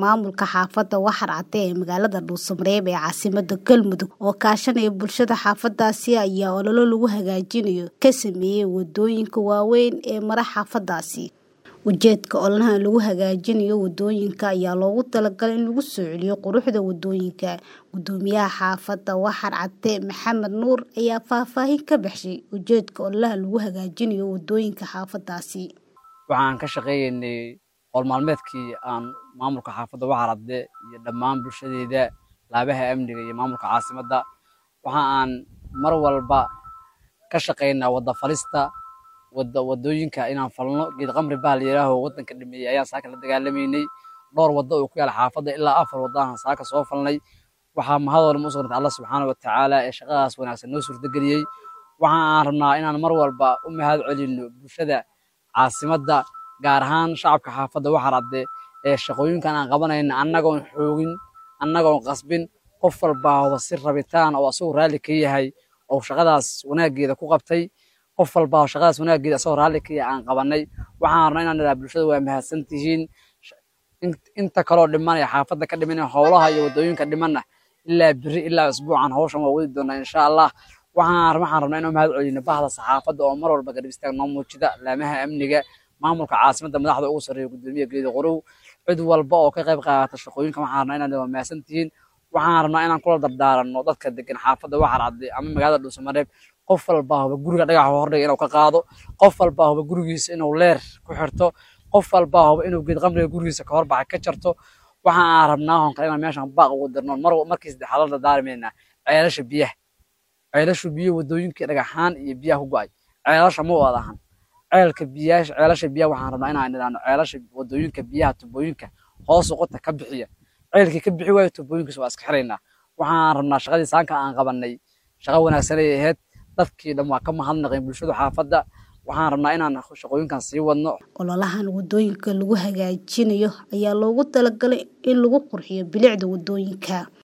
maamulka xaafadda Waxar Cade ee magaalada Dhuusamareeb ee caasimadda Galmudug oo kaashanaya bulshada xaafadaasi ayaa olole lagu hagaajinayo ka sameeyay wadooyinka waaweyn ee mara xaafadaasi ujeedka ololahan lagu hagaajinayo wadooyinka ayaa loogu talagalay in lagu soo celiyo quruxda wadooyinka gudoomiyaha xaafadda Waxar Cade Maxamed Nuur ayaa faahfaahin ka bixiyay ujeedka ololaha lagu hagaajinayo wadooyinka xaafadaasi waxaan ka shaqeeynay howl maalmeedkii aan maamulka xaafadda Waxar Cade iyo dhammaan bulshadeeda laabaha amniga iyo maamulka caasimadda waxa aan mar walba ka shaqeynaa wada falista wada wadooyinka inaan falno geed qamri baa la yiraaho wadanka dhameeyay ayaan saaka la dagaalameynay dhowr wado oo ku yaala xaafadda ilaa afar wado aan saaka soo falnay waxaa mahadooda u sugnata Allah subxaanahu wa tacaala ee shaqadaas wanaagsan noo suurtageliyey waxa aan rabnaa inaan mar walba u mahad celino bulshada caasimadda gaar ahaan shacabka xaafadda Waxar Cade ee shaqooyinkan aan qabanayna annagoon xoogin annagoon qasbin qof walba oo si rabitaan oo asagoo raalli ka yahay oo shaqadaas wanaageeda ku qabtay qof walba oo shaqadaas wanaageeda asagoo raalli ka yahay aan qabanay waxaan rabnaa inaan idhaha bulshada waa mahadsan tihiin inta kaloo dhimanaya xaafadda ka dhimanaya howlaha iyo wadooyinka dhimanna ilaa biri ilaa isbuucan hawshan waa wadi doonaa insha allah waxaan waxaan rabnaa inaan mahad celino bahda saxaafadda oo mar walba garab istaag noo muujida laamaha amniga maamulka caasimadda madaxda ugu sarreeya gudoomiye geedi qorow cid walba oo ka qayb qaadata shaqooyinka waxaan rabnaa inaad waa mahadsan tihiin waxaan rabnaa inaan kula dardaaranno dadka degan xaafadda Waxar Cade ama magaalada Dhuusamareeb qof walba huba guriga dhagaxa hordhiga inuu ka qaado qof walba huba gurigiisa inuu leer ku xirto qof walba huba inuu geed qamriga gurigiisa ka horbaxa ka jarto waxa aan rabnaa hon kale inaan meeshan baaq ugu dirno mar markii saddexaad la daarmeynaa ceelasha biyaha ceelashu biyo wadooyinkii dhagaxaan iyo biyaha ku go'ay ceelasha ma wada ahan ceelka biyaha ceelasha biyaha waxaan rabnaa inaan nidhaahno ceelasha wadooyinka biyaha tubooyinka hoos uqota ka bixiya ceelkii ka bixi waayo tubooyinkiisa waa iska xiraynaa waxaan rabnaa shaqadii saanka aan qabanay shaqo wanaagsan ay ahayd dadkii dhan waa ka mahadnaqeen bulshada xaafadda waxaan rabnaa inaan shaqooyinkan sii wadno ololahan wadooyinka lagu hagaajinayo ayaa loogu talagalay in lagu qurxiyo bilicda wadooyinka